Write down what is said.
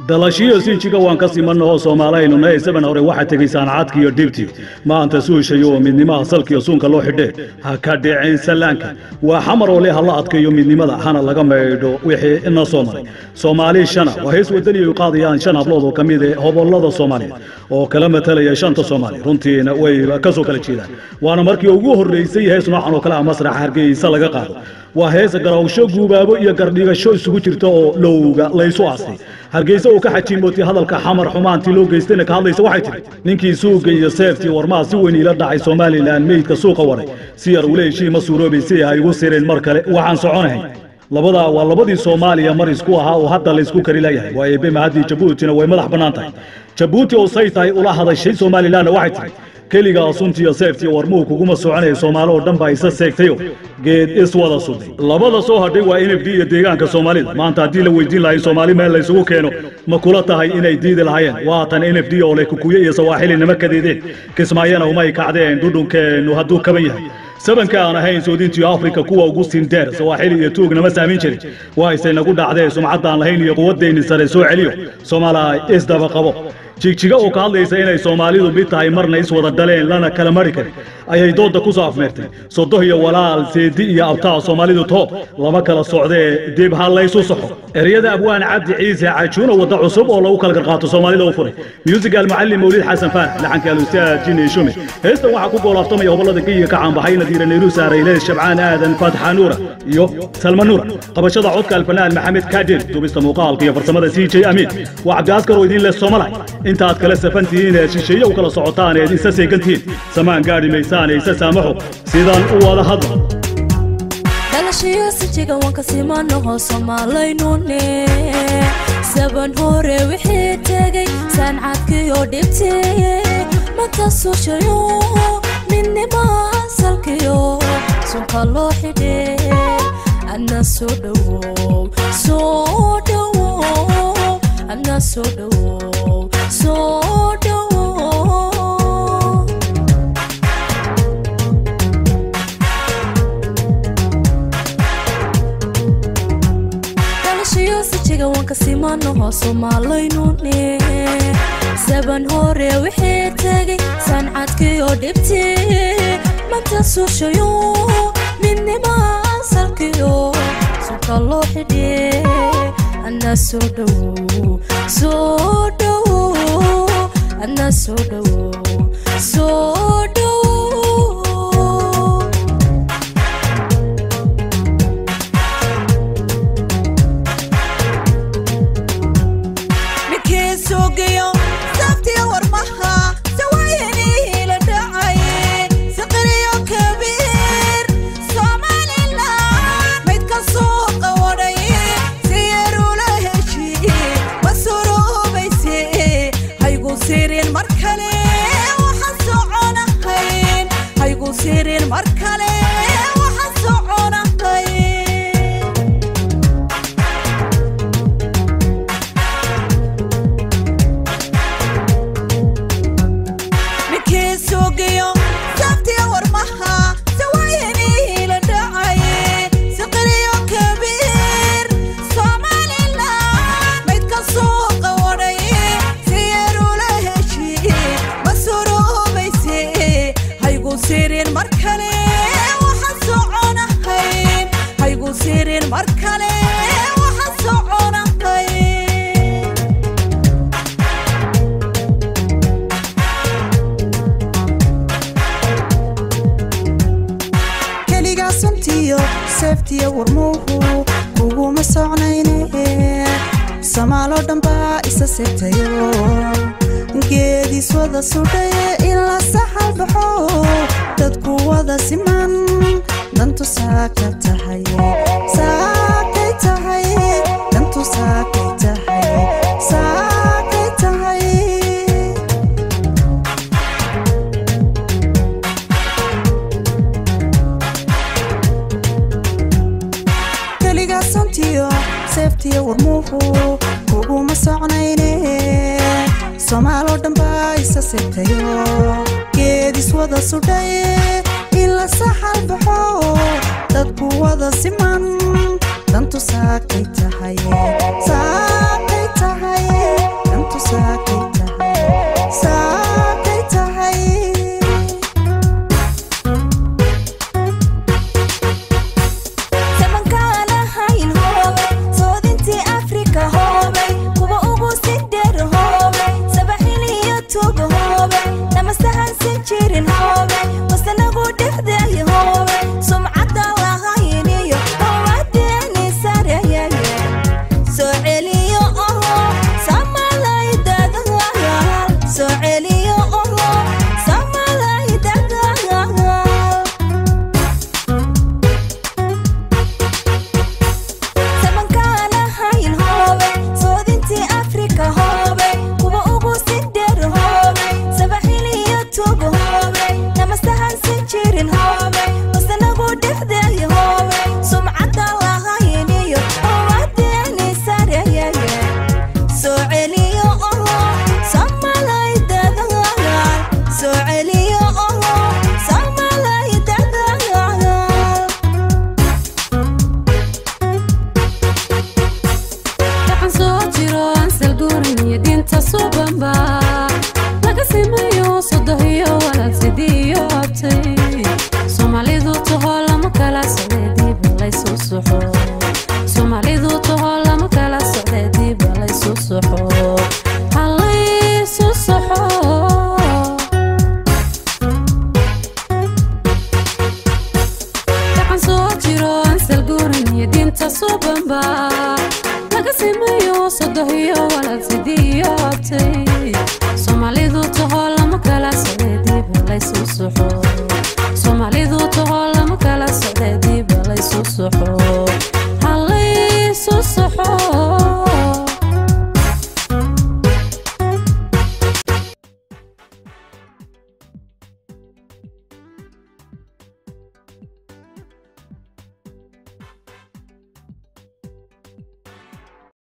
dalashiyo sinjiga waan ka simannaho soomaalaynu isaban hore waxaa tegey saanacadki iyo dhibti maanta suushayo oo midnimaha salkiyo suunka loo xidhee ha ka dhiceen sallaanka waa xamar oo le ha la adkayo midnimada hana laga maydho wixii ina soo maray soomaali shana waa hees wadani ay qaadayaan shan hablood oo ka mid eh hobollada soomaaliyeed oo kala matalaya shanta soomaali runtiina way ka soo kala jeedaan waana markii ugu horreysay hees noocan oo kale ah masraxa hargeysa laga qaado waa hees garawsho guubaabo iyo gardhigasho isugu jirta oo lowga laysu aastay hargeysa uu ka xajiimootay hadalka xamar xumaantii loo geystayna ka hadlaysa waxay tidhi ninkii suuga iyo seeftii warmaha si weyn iila dhacay somalilan meydka suuqa waray si yar ule heshii ma suuroobay si ay igu sireen mar kale waxaan soconahay labadaa waa labadii soomaaliya mar isku ahaa oo hadda laysku kari layahay waa eebe mahaddii jabuutina way madax bannaan tahay jabuuti oo say tahay ula hadashay somalilanna waxay tidhi keligaa suntiyo seeftiyo warmuhu kuguma soconaya soomaali oo dhan baa isa seegtayo geed iswada suday labada soo hadhay waa n f d iyo deegaanka soomaalida maanta haddii la weydiin lahay soomaali meel laysugu keeno ma kula tahay inay diidi lahaayeen waatan n f d oo leh kukuye iyo sawaaxili nama kadeedeen kismaayana umay kacdeen dhudhunkeennu hadduu kaban yahay sabanka aan ahayn soodintiyo afrika kuwa ugu sindeer sawaaxili iyo tuug nama saamin jirin waa isay nagu dhacdee sumcaddaan lahayn iyo quwaddayni sare soo celiyo soomaaliya isdaba qabo jigjiga oo ka hadlaysa inay soomaalidu mid tahay marna iswada dhaleen lana kala mari karin ayay doodda ku soo afmeertay sodoh iyo walaal seedi iyo abtaa soomaalidu too lama kala socdee dib ha laysu saxo ereyada abwaan cabdi ciise cajuuna wadda cusub oo lagu kala garqaato soomaalida u furay musical macallim mawlid xasan faarax laxanka alustaad jini shume heestan waxaa ku goolaaftamaya hobollada geyiga ka caanbaxay nadiira nayru saarayleed shabcaan aadan fatxa nuura iyo salma nuura qabashada codka alfanaan maxamed kadir dubista muuqaalka iyo farsamada c j amiin waa cabdiaskar oo idin leh somalay intaad kala safan tihiin ee shisheeye u kala socotaan eed isa seegan tihiin samaan gaadhi maysaan ee isa saamaxo sidaan u wada hadla dhalashayo sijiga waan ka simanaho somaalaynune saban hore wixii tegay saancadkiyo dhibteeye manta suushayo midnimaa salkiyo sunka loo xidhee adna soo dhowow soo dhowow adna soo dhowow soo dhowow dhalashayo sijiga waan ka simanaho somaalaynune saban hore wixii tegay saancadkiyo dhibtii manta suushayo midnimaa salkiyo sunka loo xidhee adna soo dhowow soo dhowow adna soo dhowow soo dhowow ninkii suugiyo sabtiyo warmaha sawayanii la dhacay siqiriyo kabiir somalilan maydka suuqa wadhay si yarula heshii ma suruubayse haygu sirin mar kale waxaan soconahayn haygu sirin mar kale waxaan soconahayn ninkii suugiyo sabtiyo warmaha sawayanii la dhacay siqiriyo kabiir somalilan maydka suuqa wadhay si yarula heshii ma suruubayse haygu sirin mar kale waxaan soconahayn haygu sirin mar kale waxaan soconahayn keligaa suntiyo seeftiyo warmuhu kuguma socnayne soomaaloo dhan baa isa seegtayo geediis wada sudhaye in la saxal baxo dadku wada siman dantu saakay tahay saakay tahay dantu saakay tahay saakay tahay keligaa suntiyo seeftiyo warmuhu kuguma socnayne soomaaloo dhan baa isa seegtayo geedis wada sudhaye in la saxal baxo dadku wada siman dantu saakay tahay saakay tahay simanba laga simayo sodohiyo walaal sidiiyo abtay soomaalidu taho lama kala socde diba laysu soxo soomaalidu taho lama kala socde diba laysu soxo halaysu soxo